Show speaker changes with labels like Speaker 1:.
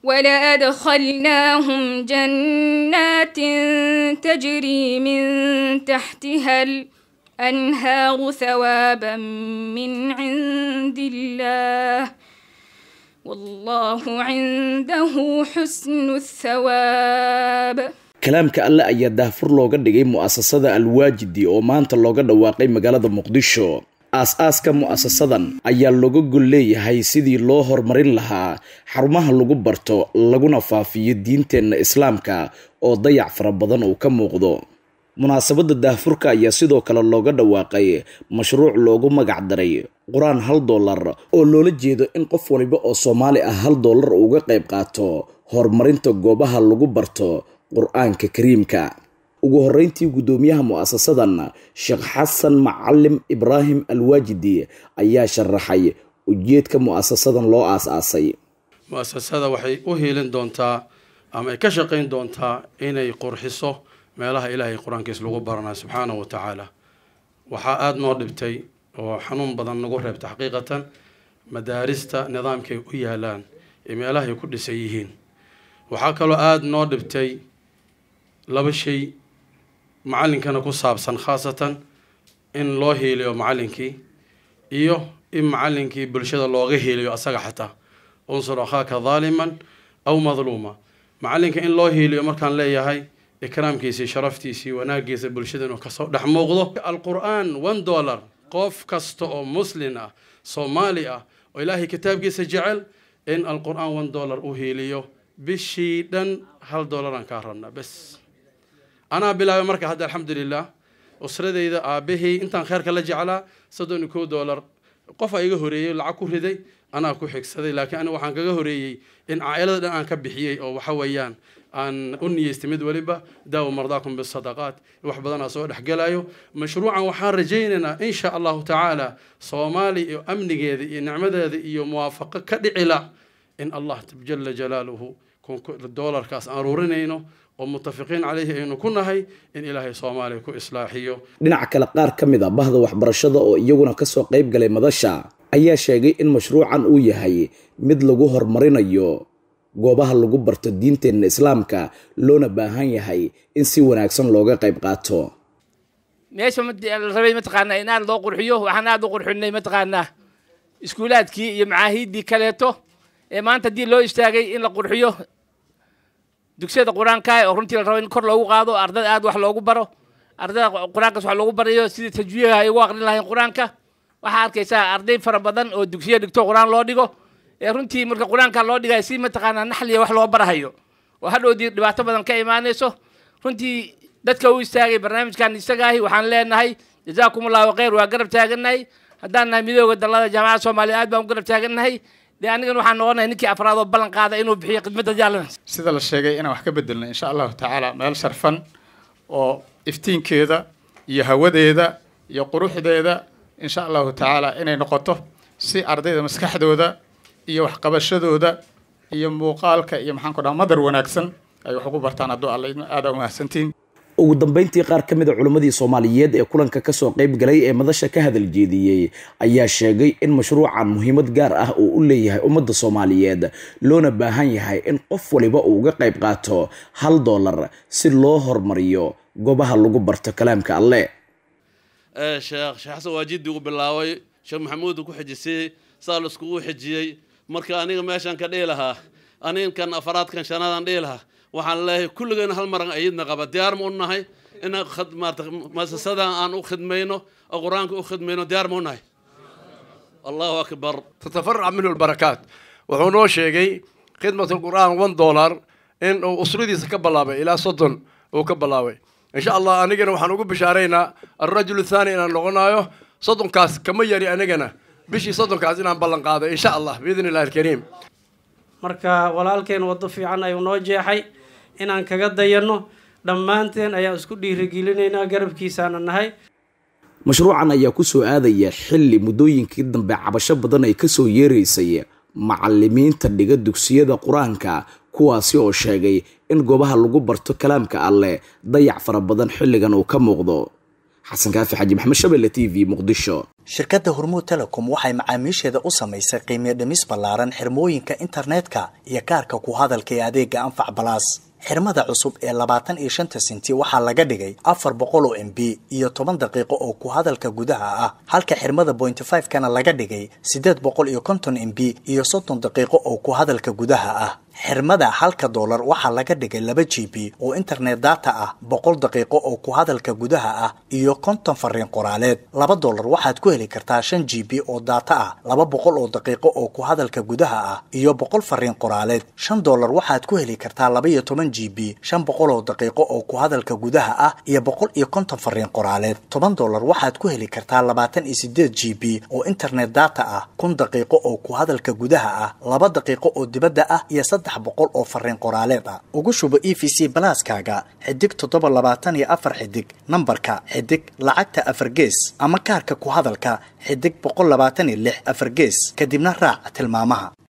Speaker 1: ولأدخلناهم جنات تجري من تحتها الأنهار ثوابا من عند الله والله عنده حسن الثواب
Speaker 2: kalaamka alle ayaa daahfur looga dhigay mu'asasada alwaajidi oo maanta looga dhawaaqay magaalada muqdisho aas-aaska mu'asasadan ayaa looga gol leeyahay sidii loo horumarin lahaa xarumaha lagu barto laguna faafiyo diinteenna islaamka oo dayac fara badan uu ka muuqdo munaasabadda daahfurka ayaa sidoo kale looga dhawaaqay mashruuc loogu magac daray qur-aan hal dollar oo loola jeedo in qof waliba oo soomaali ah hal dollar uga qayb qaato horumarinta goobaha lagu barto qur-aanka kariimka ugu horeyntii guddoomiyaha mu'asasadan sheekh xasan macalim ibraahim alwaajidi ayaa sharaxay ujeedka mu'asasadan loo aas-aasay
Speaker 3: mu'asasada waxay u hiilin doontaa ama ay ka shaqayn doontaa inay qurxiso meelaha ilaahay qur-aankiis lagu baranayo subxaanahu wa tacaala waxaa aada noo dhibtay oo xanuun badan nagu reebta xaqiiqatan madaarista nidaamkay u yaalaan ee meelahay ku dhisan yihiin waxaa kaloo aada noo dhibtay laba shay macallinkana ku saabsan khaasatan in loo hiiliyo macallinkii iyo in macallinkii bulshada looga hiiliyo asaga xataa unsur akhaaka daaliman aw madluuma macallinka in loo hiiliyo markaan leeyahay ikraamkiisii sharaftiisii wanaagiisa bulshada inuu kasoo dhex muuqdo alqur-aan one dollar qof kasta oo muslin ah soomaali ah oo ilaahay kitaabkiisa jecel in alqur-aan one dollar u hiiliyo bishii dhan hal dollaraan kaa rabnaa bes anaa bilaabay marka hadda alxamdulilah usradayda aabahey intaan kheerka la jeclaa soddon iyo kow dollar qof a iga horeeyey lacag ku riday anaa ku xigsaday laakiin aniga waxaan kaga horeeyey in caa'ilada dhan aan ka bixiyey oo waxa weeyaan aan u niyeystay mid waliba daawo mardaakum bisadaqaat wax badanaa soo dhexgelayo mashruucan waxaan rajaynaynaa insha allahu tacaala soomaali iyo amnigeeda iyo nicmadeeda iyo muwaafaqo ka dhicila in allah jala jalaaluhu doolarkaas aan ruurinayno oo mutafiqiin caleyhi aynu ku nahay in ilaahay soomaaliya ku islaaxiyo
Speaker 2: dhinaca kale qaar ka mid a bahda waxbarashada oo iyaguna kasoo qayb galay madasha ayaa sheegay in mashruucan uu yahay mid lagu horumarinayo goobaha lagu barto diinteenna islaamka loona baahan yahay in si wanaagsan looga qayb qaato
Speaker 4: meesha la rabay mataqaanaa in aad loo qurxiyo waxaan aad u qurxinay mataqaanaa iskuulaadkii iyo macaahiiddii kaleeto ee maanta haddii loo istaagay in la qurxiyo dugsiyada qur-aanka oo runtii la rabo in kor loogu qaado ardada aad wax loogu baro ardada qur-aankaas wax loogu barayo sidii tajwiiha ay ugu aqrin lahayn qur-aanka waxaa arkaysaa arday fara badan oo dugsiya dhigto qur-aan loo dhigo ee runtii marka qur-aanka loo dhigaya si mataqaanaa naxliya wax loo barahayo oo hadhowdii dhibaato badan ka imaanayso runtii dadka u istaagay barnaamijkan isagaahi waxaan leenahay jazaakum allahu khayr waa garab taagannahay haddaan nahay midooda dallada jaamacadda soomaaliya aad baan u garab taagannahay dee anigan waxaan noqonahay ninkii afraad oo ballan qaada inuu bixiyo khidmadda jaalana
Speaker 5: sida la sheegay inaan wax ka bedelno insha allahu tacaala meel sharfan oo iftiinkeeda iyo hawadeeda iyo quruxdeeda insha allahu tacaala inay noqoto si ardayda maskaxdooda iyo waxqabashadooda iyo muuqaalka iyo maxaan ku dhaha madar wanaagsan ay wax ugu bartaan hadduu alla aada umahadsantiin
Speaker 2: ugu dambeyntii qaar ka mid a culimmadii soomaaliyeed ee kulanka kasoo qayb galay ee madasha ka hadal jeediyey ayaa sheegay in mashruucan muhiimad gaar ah uu u leeyahay ummadda soomaaliyeed loona baahan yahay in qof waliba uu uga qayb qaato hal dollar si loo hormariyo goobaha lagu barto kalaamka alle
Speaker 6: sheekh sheekh xasan waajidi uu bilaabay sheekh maxamuud ku xijisay saa la iskugu xijiyey marka aniga meeshaan ka dhihi lahaa anigan afaraadkan shanaadaan dhihi lahaa waxaan leeyahay kulligeena hal maran ayidna qaba diyaar ma u nahay inaan maarata muasasadan aan u khidmayno oo qur-aanka u khidmayno diyaar ma u nahay allahu akbar
Speaker 7: tatafarac minhu lbarakaat wuxuu noo sheegay khidmat lqur'aan one dollar in uu usradiisa ka bilaabay ilaa soddon uu ka bilaabay insha allah anigana waxaan ugu bishaaraynaa alrajul thani inaan noqonayo soddonkaas kama yari anigana bishii soddonkaas inaan ballan qaado insha allah biidn illahi alkariim
Speaker 8: marka walaalkeen waddo fiican ayuu noo jeexay inaan kaga dayanno dhammaanteen ayaa isku dhiirigelinaynaa garabkiisaana nahay
Speaker 2: mashruucan ayaa ku soo aadaya xilli muddooyinkii dambe cabasho badan ay kasoo yeeraysay macalimiinta dhiga dugsiyada qur-aanka kuwaasi oo sheegay in goobaha lagu barto kalaamka alleh dayac fara badan xilligan uu ka muuqdo xasan kaafi xaji maxamed shabelle t v muqdisho
Speaker 9: shirkadda hormuud telecom waxay macaamiisheeda u samaysay qiimiyo dhimis ballaaran xirmooyinka internetka iyo kaarka ku hadalka ee adeega anfac balaas xirmada cusub ee labaatan iyo shanta senti waxaa laga dhigay afar boqol oo m b iyo toban daqiiqo oo ku hadalka gudaha ah halka xirmada pointy five kana laga dhigay siddeed boqol iyo konton m b iyo soddon daqiiqo oo ku hadalka gudaha ah xirmada halka doolar waxaa laga dhigay laba g b oo internet data ah boqol daqiiqo oo ku hadalka gudaha ah iyo konton fariin qoraaleed laba doolar waxaad ku heli kartaa shan g b oo data ah laba boqol oo daqiiqo oo ku hadalka gudaha ah iyo boqol fariin qoraaleed shan doolar waxaad ku heli kartaa laba iyo toban g b shan boqol oo daqiiqo oo ku hadalka gudaha ah iyo boqol iyo konton fariin qoraaleed toban doolar waxaad ku heli kartaa labaatan iyo sideed g b oo internet data ah kun daqiiqo oo ku hadalka gudaha ah laba daqiiqo oo dibadda ah iyo saddex boqol oo fariin qoraaleed ah ugu shubo e v c balaaskaaga xidig toddoba labaatan iyo afar xidig nambarka xidig lacagta afar gees ama kaarka ku hadalka xidig boqol labaatan iyo lix afar gees kadibna raac tilmaamaha